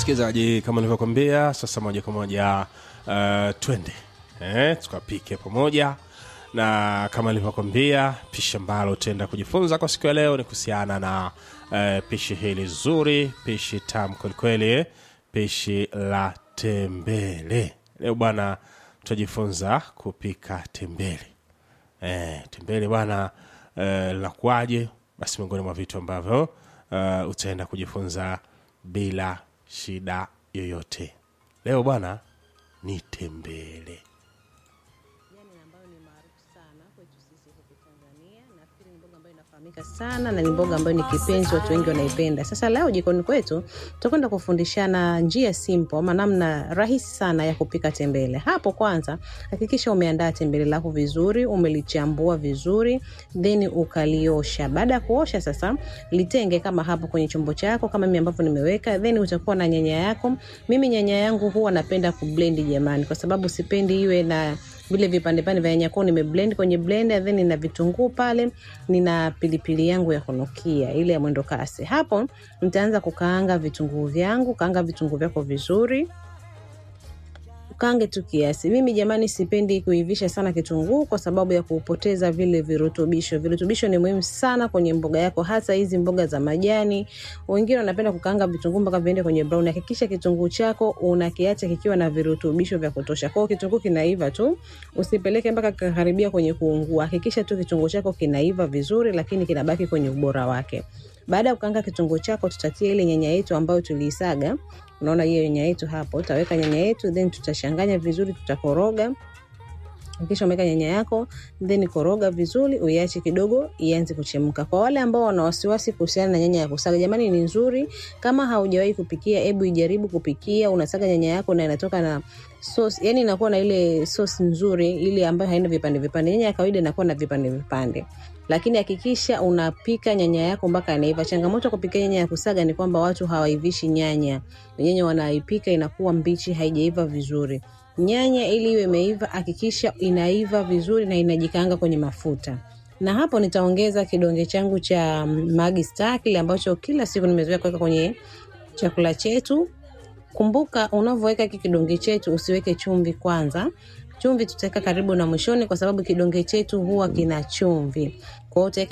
msikilizaji kama nilivyokwambia sasa moja kwa moja uh, twende eh, tukapike pamoja na kama nilivyokwambia pishi ambalo utaenda kujifunza kwa siku ya leo ni kuhusiana na uh, pishi hili zuri pishi tamu kwelikweli eh, pishi la tembele leo bwana tutajifunza kupika tembele eh, tembele bwana eh, linakuwaje basi miongoni mwa vitu ambavyo uh, utaenda kujifunza bila shida yoyote leo bwana ni tembele Jani ambayo ni maarufu sana kwetu sisi huku Tanzania. Nafikiri ni mboga ambayo inafahamika sana na ni mboga ambayo ni kipenzi, watu wengi wanaipenda. Sasa leo jikoni kwetu tutakwenda kufundishana njia simple ama namna rahisi sana ya kupika tembele. Hapo kwanza hakikisha umeandaa tembele lako vizuri, umelichambua vizuri, then ukaliosha. Baada ya kuosha sasa litenge kama hapo kwenye chombo chako kama mimi ambavyo nimeweka, then utakuwa na nyanya yako. Mimi nyanya yangu huwa napenda kublend jamani, kwa sababu sipendi iwe na vile vipande pande vya nyanya kwao nimeblend kwenye blender then nina vitunguu pale nina pilipili yangu ya kunukia ile ya mwendo kasi hapo nitaanza kukaanga vitunguu vyangu kaanga vitunguu vyako vizuri ukaange tu kiasi mimi jamani sipendi kuivisha sana kitunguu kwa sababu ya kupoteza vile virutubisho virutubisho ni muhimu sana kwenye mboga yako hasa hizi mboga za majani wengine wanapenda kukaanga vitunguu mpaka viende kwenye brown hakikisha kitunguu chako unakiacha kikiwa na virutubisho vya kutosha kwao kitunguu kinaiva tu usipeleke mpaka kakaribia kwenye kuungua hakikisha tu kitunguu chako kinaiva vizuri lakini kinabaki kwenye ubora wake baada ya kukaanga kitunguu chako tutatia ile nyanya yetu ambayo tuliisaga unaona hiyo nyanya yetu hapo utaweka nyanya yetu then tutachanganya vizuri tutakoroga kisha umeweka nyanya yako then koroga vizuri uiache kidogo ianze kuchemka kwa wale ambao wana wasiwasi kuhusiana na nyanya ya kusaga jamani ni nzuri kama haujawahi kupikia hebu ijaribu kupikia unasaga nyanya yako na inatoka na sauce yani inakuwa na ile sauce nzuri ile ambayo haina vipande vipande nyanya ya kawaida inakuwa na vipande vipande lakini hakikisha unapika nyanya yako mpaka inaiva changamoto ya kupika nyanya ya kusaga ni kwamba watu hawaivishi nyanya nyanya wanaipika inakuwa mbichi haijaiva vizuri nyanya ili iwe imeiva hakikisha inaiva vizuri na inajikaanga kwenye mafuta na hapo nitaongeza kidonge changu cha magi star kile ambacho kila siku nimezoea kuweka kwenye chakula chetu kumbuka unavyoweka hiki kidonge chetu usiweke chumvi kwanza chumvi tutaweka karibu na mwishoni kwa sababu kidonge chetu huwa kina chumvi kwa hiyo utaweka